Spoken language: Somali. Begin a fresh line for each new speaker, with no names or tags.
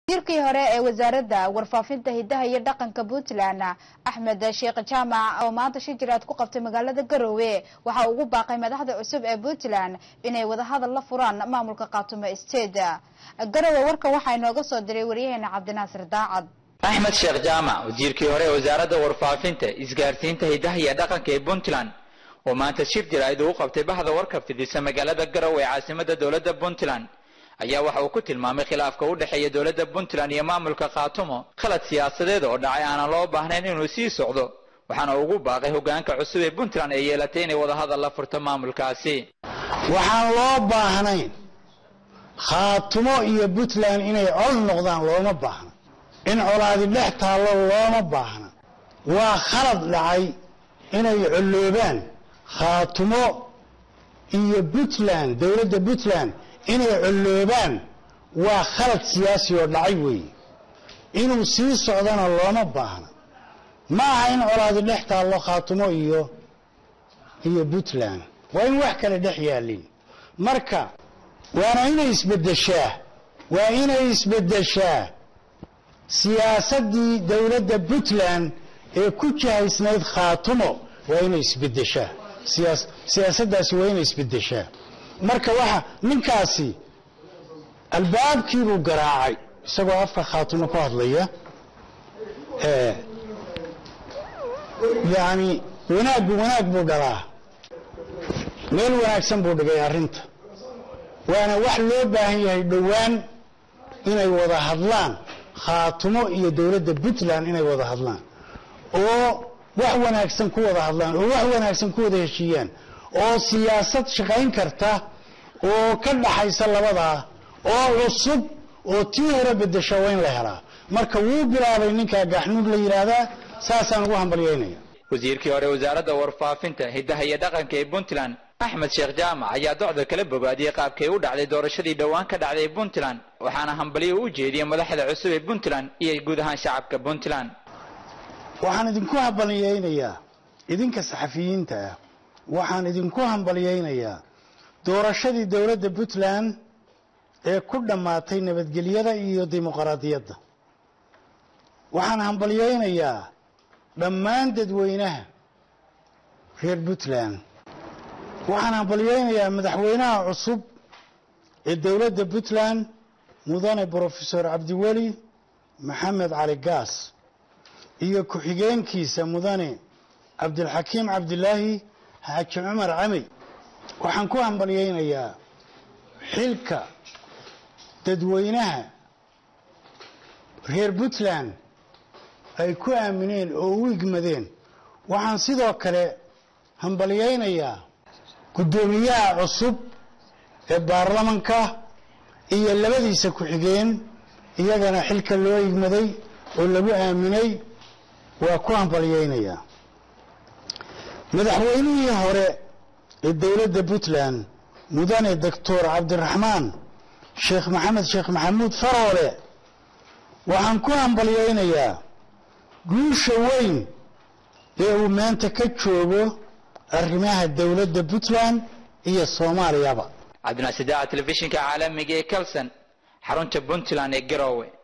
wasiirkii hore ee wasaaradda warfaafinta hidaha iyo dhaqanka puntland axmed sheekh jaamac oo maanta shi jiraad ku qabtay magaalada garowe waxa ugu baaqay madaxda cusub ee puntland inay wadahadal la furaan maamulka khaatumo state garowe warka waxaa inooga soo diray waryaheena cabdinaasir daacad
axmed sheekh jaamac wasiirkii hore ee wasaaradda warfaafinta isgaarsiinta hidaha iyo dhaqanka ee puntland oo maanta shir jiraa'id uu qabtay bahda warka fidisa magaalada garowe ee caasimada dowladda puntland ayaa waxa uu ku tilmaamay khilaafka u dhexeeya dowladda puntland iyo maamulka khaatumo khalad siyaasadeed oo dhacay aanan loo baahnayn inuu sii socdo waxaana ugu baaqay hogaanka cusub ee puntland ee yeelatay inay wadahadal la furto maamulkaasi
waxaan loo baahnayn khaatumo iyo puntland inay col noqdaan looma baahna in colaadi dhex taallo looma baahna waa khalad dhacay inay colloobaan khaatumo iyo puntland dowladda puntland inay colloobaan waa khalad siyaasi oo dhacay weeye inuu sii socdana looma baahna ma aha in colaadi dhex taallo khaatumo iyo iyo puntland waa in wax kale dhex yaalin marka waana inay isbeddeshaa waa inay isbeddeshaa siyaasaddii dowladda puntland ee ku jihaysnayd khaatumo waa inay isbeddeshaa siyaas siyaasaddaasi waa inay isbeddeshaa marka waxa ninkaasi albaabkiibuu garaacay isagoo afka khaatumo ku hadlaya yacni wanaaggu wanaag buu dhalaa meel wanaagsan buu dhigay arrinta waana wax loo baahan yahay dhowaan inay wada hadlaan khaatumo iyo dowladda puntland inay wada hadlaan oo wax wanaagsan ku wada hadlaan oo wax wanaagsan ku wada heshiiyaan oo siyaasad shaqayn karta oo ka dhaxaysa labadaa oo cusub oo tii hore bedesha waa in la helaa marka wuu bilaabay ninkaa gaxnuud la yidhaahdaa saasaan ugu hambalyaynaya
wasiirkii hore wasaaradda warfaafinta hidaha iyo dhaqanka ee puntland axmed sheekh jaamac ayaa docda kala bogaadiyey qaabkay u dhacday doorashadii dhowaan ka dhacday puntland waxaana hambalyo u jeediyey madaxda cusub ee puntland iyo guud ahaan shacabka puntland
waxaan idinku hambalyaynayaa idinka saxafiyiinta ah waxaan idinku hambalyaynayaa doorashadii dowladda puntland ee ku dhammaatay nabadgelyada iyo dimuqraadiyadda waxaan hambalyaynayaa dhammaan dadweynaha reer puntland waxaan hambalyaynayaa madaxweynaha cusub ee dowladda puntland mudane brofesor cabdiweli maxamed cali gaas iyo ku-xigeenkiisa mudane cabdilxakiim cabdilaahi xaaji cumar camey waxaan ku hambalyaynayaa xilka dadweynaha reer puntland ay ku aamineen oo u igmadeen waxaan sidoo kale hambalyaynayaa guddoomiyaha cusub ee baarlamanka iyo labadiisa ku-xigeen iyagana xilka loo igmaday oo lagu aaminay waa ku hambalyaynayaa madaxweynihii hore ee dowladda puntland mudane doctor cabdiraxmaan sheekh maxamed sheekh maxamuud faroole waxaan ku hambalyaynayaa guusha weyn ee uu maanta ka joogo arrimaha dowladda puntland iyo soomaaliyaba
cabdinaasidaca telefishinka caalamiga ee kalson xarunta puntland ee garowe